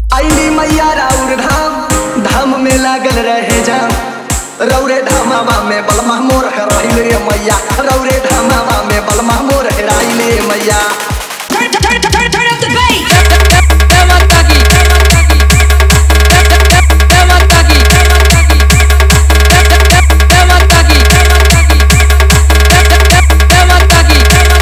आईली मैया राउर धाम धाम में लागल रहे जाम रौरे धामावा में बलमा मोर हेराइले मैया रौरे धामावा में बलमा मोर हेराइले मैया Turn, turn, turn, turn, turn up the bass. Dematagi, Dematagi, Dematagi, Dematagi,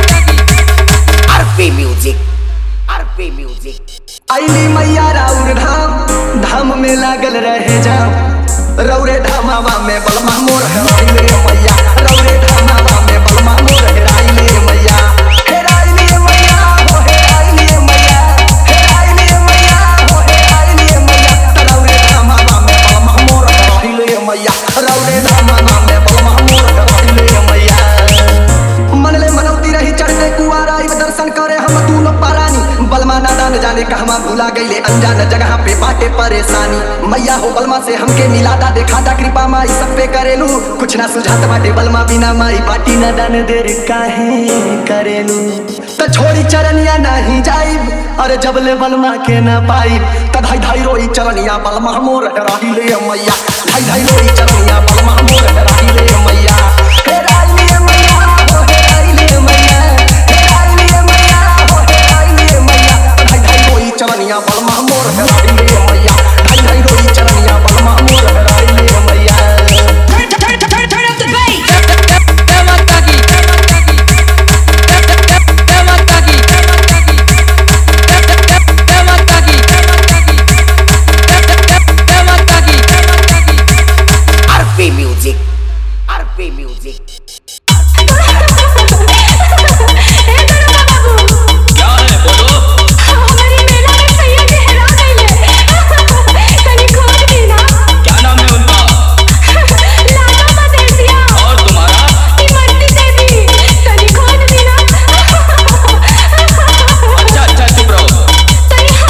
RP Music. RP Music. आईली मैया राउर धाम धाम में लागल रहे जाम रौरे धामावा में बलमा मोर हेराइले मैया रौरे धामावा में बलमा मोर हेराइले मैया हेराइले मैया हो हेराइले मैया हेराइले मैया हो हेराइले मैया रौरे धामावा में बलमा मोर हेराइले मैया रौरे धामावा में बलमा मोर हेराइले मैया मनले मनौती रही चढ़ते कुआरा आइब दर्शन करे हम दूनो पारानी बलमा नादा न जाने कहवा भूला गईले अनजान जगह पे बाटे परेशानी मैया हो बलमा से हमके मिलादा देखादा कृपा माई सब पे करेलू कुछ ना सुझात बाटे बलमा बिना माई बाटी न दान देर काहे करेलू त छोड़ी चरनिया नहीं जाइब अरे जब ले बलमा के न पाई त धाई धाई रोई चरनिया बलमा मोर हेराइले मैया धाई धाई रोई चरनिया बलमा मोर हेराइले मैया हेराइले मैया हो हेराइले मैया हेराइले मैया हो हेराइले मैया धाई धाई रोई चरनिया बलमा मोर हेराइले मैया धाई धाई रोई चरनिया बलमा मोर हेराइले मैया Turn, turn, turn, turn, turn up the bass. Dematagi, Dematagi, Dematagi, Dematagi, RP Music. RP Music. क्या है बोलो क्या नाम है उनका और तुम्हारा अच्छा अच्छा चुप रहो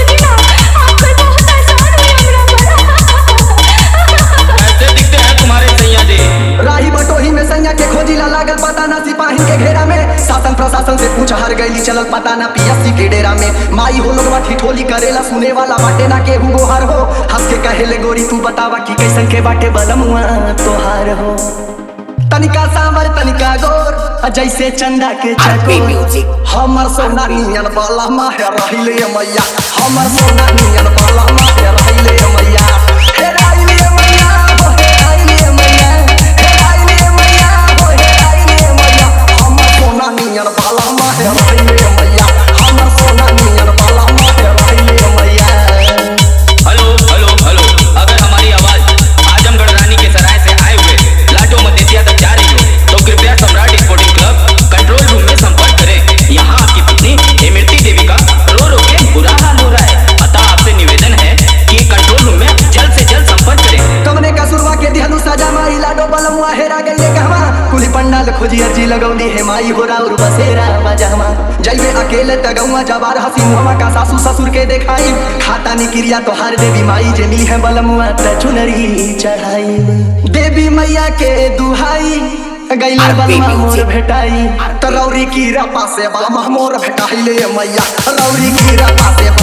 कैसे दिखते हैं तुम्हारे सैया जी राही बटोही में सैया के खोजिला लागल पता ना सिपाही के घेरा में शासन प्रशासन से पूछ हर गईली चलल पता ना पीएससी के डेरा में माई हो लोगवा ठिठोली करेला सुने वाला बाटे ना केहू गोहार हो हंस के कहेले गोरी तू बतावा कि कैसन के बाटे बलमुआ तोहार हो तनिका सांवर तनिका गोर आ जैसे चंदा के RP चकोर Music. हमर सोना नियन बाला माहे रहिले मैया हमर सोना नियन बाला माहे रहिले मैया हेराइले मैया हो हेराइले मैया हेराइले मैया हो हेराइले मैया हमर सोना नियन बाला माहे रहिले मैया हमर सोना नियन बाला माहे रहिले मैया हेलो हेलो हेलो अगर हमारी आवाज आजमगढ़ रानी के सराय से आए हुए लाटो मदेसिया तक जा रही हो तो कृपया Samrat sporting club control room में संपर्क करें यहाँ आपकी पत्नी इमरती देवी का रो रो के बुरा हाल हो रहा है अतः आपसे निवेदन है कि कंट्रोल रूम में जल्द से जल्द संपर्क करें कमने का सुरवा के दिहनु सजा माई लाडो बलमुआ हेरा गईले कहवा कुली पंडाल खोजी अर्जी लगौली हे माई हो राउर बसेरा बजहमा जइबे अकेले तगौआ जबार हसी मुहमा का सासू ससुर के देखाई खाता नी क्रिया तो हर देवी माई जे मिली है बलमुआ त चुनरी चढ़ाई देवी मैया के दुहाई गईले RP बलमा मोर Music. भेटाई त रौरी की रपा से बलमा मोर भेटाइले मैया रौरी की रपा से